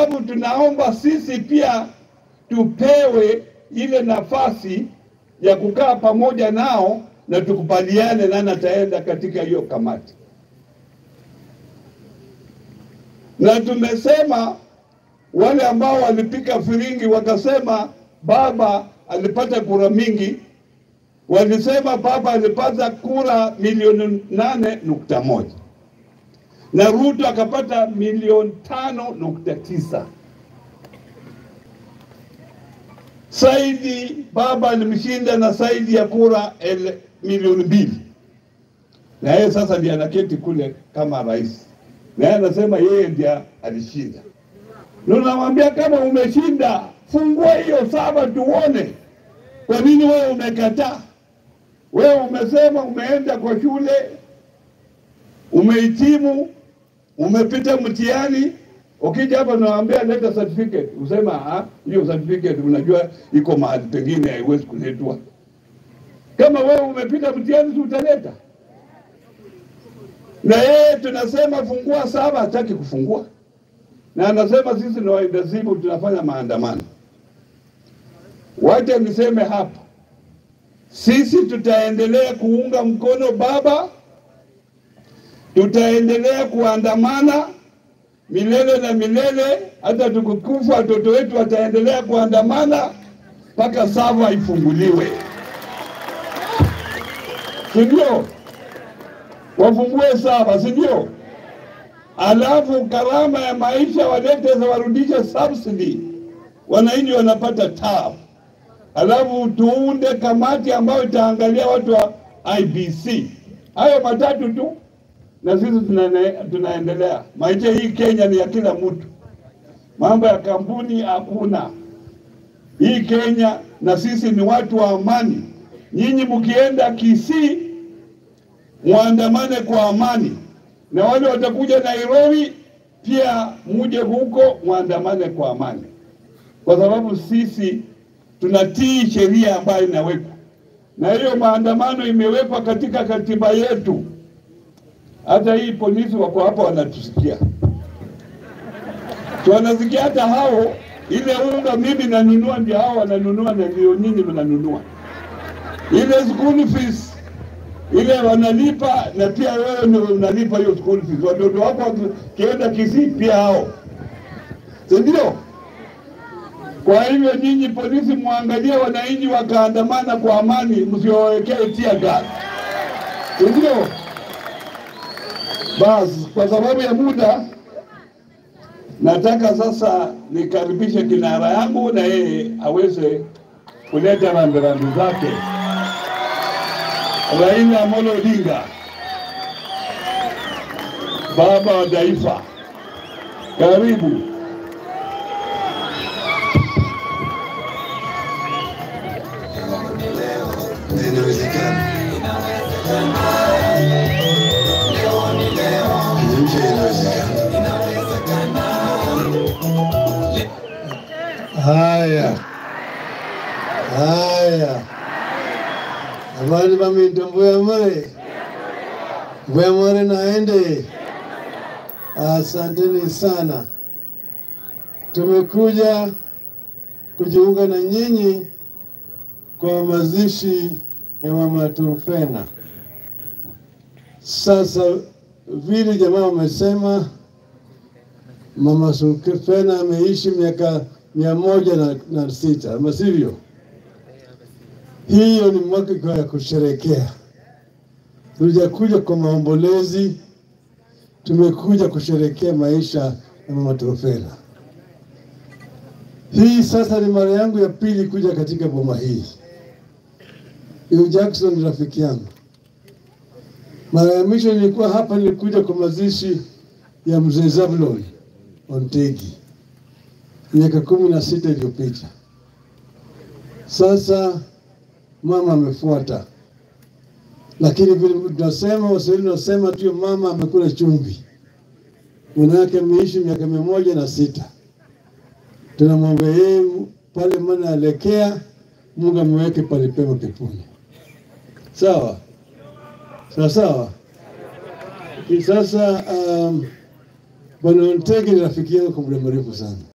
Alafu tunaomba sisi pia tupewe ile nafasi ya kukaa pamoja nao na tukubaliane nani ataenda katika hiyo kamati, na tumesema wale ambao walipika firingi wakasema baba alipata kura mingi, walisema baba alipata kura milioni nane nukta moja na Ruto akapata milioni tano nukta tisa. Saidi baba alimshinda na zaidi ya kura ele, milioni mbili, na yeye sasa ndiye anaketi kule kama rais, na yeye anasema yeye ndiye alishinda. Tunamwambia kama umeshinda, fungua hiyo saba tuone. Kwa nini wewe umekataa? Wewe umesema umeenda kwa shule, umehitimu, umepita mtihani, ukija hapa nawaambia leta certificate, usema ah, hiyo certificate unajua iko mahali pengine haiwezi kuletwa. Kama wewe umepita mtihani, si utaleta? Na yeye tunasema fungua saba, hataki kufungua na anasema sisi ni waendasibu tunafanya maandamano. Wacha niseme hapa, sisi tutaendelea kuunga mkono baba, tutaendelea kuandamana milele na milele, hata tukukufa watoto wetu wataendelea kuandamana mpaka sava ifunguliwe, si ndio? Wafungue sava, si ndio? alafu gharama ya maisha walete za warudishe subsidy, wananchi wanapata tabu. Alafu tuunde kamati ambayo itaangalia watu wa IBC. Hayo matatu tu, na sisi tunane, tunaendelea. Maisha hii Kenya ni ya kila mtu, mambo ya kampuni hakuna. Hii Kenya na sisi ni watu wa amani. Nyinyi mkienda Kisii muandamane kwa amani na wale watakuja Nairobi pia muje huko muandamane kwa amani, kwa sababu sisi tunatii sheria ambayo inawekwa, na hiyo maandamano imewekwa katika katiba yetu. Hata hii polisi wako hapa wanatusikia, wanasikia hata hao. Ile unga mimi nanunua, ndio hao wananunua, na ndio nyinyi mnanunua ile school fees ile wanalipa na pia wewe ndio unalipa hiyo school fees. Watoto wako wakienda Kisii pia hao, si ndio? Kwa hivyo nyinyi polisi, muangalie wananchi wakaandamana kwa amani, msiwawekee tear gas, si ndio? Basi kwa sababu ya muda, nataka sasa nikaribishe kinara yangu na yeye aweze kuleta rambirambi zake. Raila Amolo Odinga, baba wa taifa, karibu. Inawezekana. Nje inawezekana. Haya, haya, abandi baminta mbuya mure mbuya mure naende. Asanteni sana, tumekuja kujiunga na nyinyi kwa mazishi ya mama Turufena. Sasa vile jamaa wamesema, mama Turufena ameishi miaka mia moja na, na sita ama sivyo? Hiyo ni mwaka ya kusherekea. Tulijakuja kwa maombolezi, tumekuja kusherekea maisha ya mama Turufena. Hii sasa ni mara yangu ya pili kuja katika boma hii. Huyu Jackson ni rafiki yangu. Mara ya mwisho nilikuwa hapa, nilikuja kwa mazishi ya mzee Zablon Ontegi miaka kumi na sita iliyopita. Sasa mama amefuata, lakini vile tunasema Waswahili tunasema tu mama amekula chumvi, mwanawake ameishi miaka mia moja na sita. Tunamwambia yeye pale mana alekea, Mungu ameweke pale pema peponi. Sawa sawa sawa. Sasa um, Bwana Ontegi ni rafiki yangu kwa muda mrefu sana.